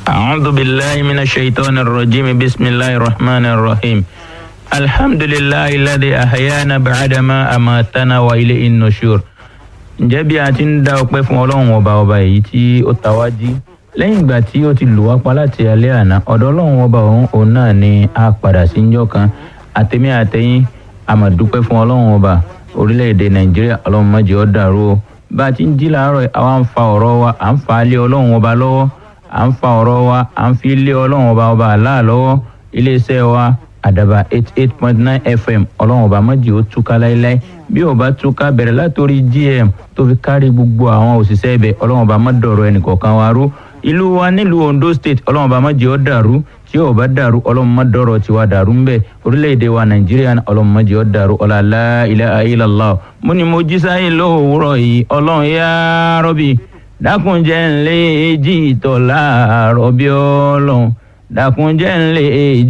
أعوذ بالله من الشيطان الرجيم بسم الله الرحمن الرحيم الحمد لله الذي أحيانا بعدما أماتنا وإليه النشور ǹjẹ́ bí a ti ń dá ọpẹ́ fún ọlọ́run ọba ọba èyí tí ó ta wá jí lẹ́yìn ìgbà tí ó ti lù wá pa láti alẹ́ àná ọ̀dọ̀ ọlọ́run ọba òun òun náà ni a padà sí njọ́ kan àtẹ̀mí àtẹ̀yìn a máa dúpẹ́ fún ọlọ́run ọba orílẹ̀-èdè nàìjíríà ọlọ́run má jẹ́ ó dàrú o bá a ti ń jí làárọ̀ yìí, àwa ń fa ọ̀rọ̀ wa à ń fa lé ọlọ́run ọba lọ́wọ́ à ń fa ọ̀rọ̀ wa à ń fi lé ọlọ́run ọba ọba àlá lọ́wọ́ iléeṣẹ́ wa àdàbà eight eight point nine fm ọlọ́run ọba méjì ó túká láéláé bí ó bá túká bẹ̀rẹ̀ látòrí gm tó fi kárí gbogbo àwọn òṣìṣẹ́ ibẹ̀ ọlọ́run ọba má dọ̀rọ̀ ẹnìkọ̀ọ̀kan wa rú ìlú wa nílùú ondo state ọlọ́run ọba méjì ó dàrú tí ó bá dàrú ọlọ́run má dọ̀rọ̀ tiwa dàrú ń bẹ̀ orílẹ̀-èdè wa nàìjíríà ọlọ́run méjì ó dàrú ọ̀làlá ilaha illallah mo ní mo jí sáyé lówùúrọ̀ yìí ọlọ́run yá rọ́bì dákunjẹ́ ńlẹ́ èjì ìtọ̀ láàárọ̀ bí ọlọ́run dákunjẹ́ ńlẹ́ èjì.